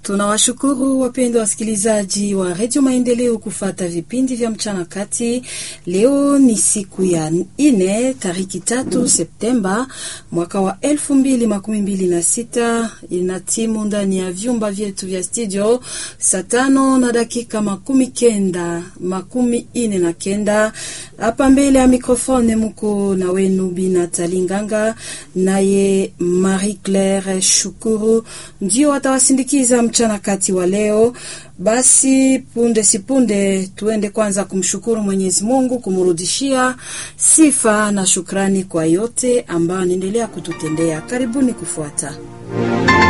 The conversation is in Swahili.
Tunawashukuru wapendwa wasikilizaji wa redio Maendeleo kufata vipindi vya mchana kati. Leo ni siku ya ine tariki tatu Septemba mwaka wa elfu mbili makumi mbili na sita. Ina timu ndani ya vyumba vyetu vya studio saa tano na dakika makumi kenda makumi ine na kenda. Hapa mbele ya mikrofone muko na wenu Bina Talinganga naye Marie Claire Shukuru ndio watawasindikiza mchana kati wa leo. Basi punde sipunde, tuende kwanza kumshukuru Mwenyezi Mungu, kumrudishia sifa na shukrani kwa yote ambayo anaendelea kututendea. Karibuni kufuata